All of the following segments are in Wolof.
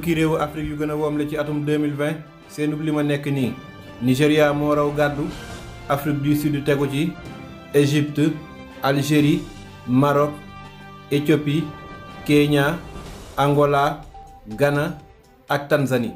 fukki réewu Afrique yu gën a woomle ci atum 2020 seenub li ma nekk nii Nigéria moo raw gàddu Afrique du Sud tegu ci Égypte Algérie Maroc Éthiopie Kenya Angola Ghana ak Tanzanie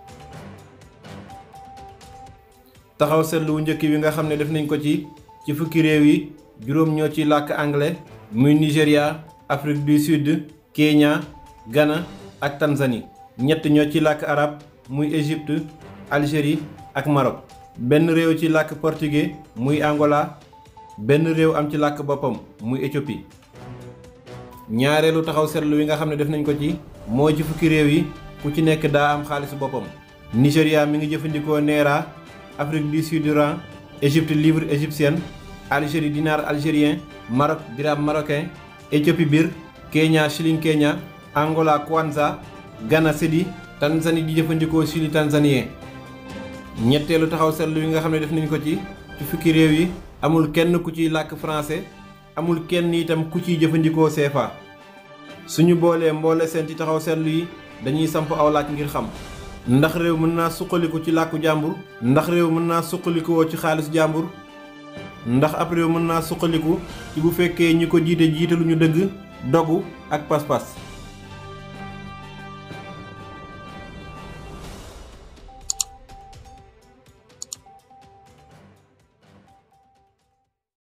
taxaw seetlu wu njëkk wi nga xam ne def nañ ko ci ci fukki réew yi juróom ñoo ci làkk anglais muy Nigéria Afrique du Sud Kenya Ghana ak Tanzanie ñett ñoo ci làkk arab muy Égypte Algérie ak Maroc benn réew ci làkk portugais muy Angola benn réew am ci làkk boppam muy Éthiopie ñaareelu taxaw seetlu wi nga xam ne def nañ ko ci moo ci fukki réew yi ku ci nekk daa am xaalisu boppam Nigéria mi ngi jëfandikoo naira Afrique du Sud rand Égypte livre égyptienne Algérie dinar algérien Maroc dirham marocain Éthiopie bir Kenya shilling Kenya Angola kwanza Ghana cedi Tanzanie di jëfandikoo shilling tanzanien ñetteelu taxaw seetlu yi nga xam ne def nañ ko ci ci fukki réew yi amul kenn ku ciy làkk français amul kenn itam ku ciy jëfandikoo CFA suñu boolee mboole seen ci taxaw seetlu yi dañuy samp aw laaj ngir xam ndax réew mën naa suqaliku ci làkku jàmbur ndax réew mën naa suqalikoo ci xaalis jàmbur ndax ab réew mën naa suqaliku ci bu fekkee ñi ko jiite jiitaluñu dëgg dogu ak pas-pas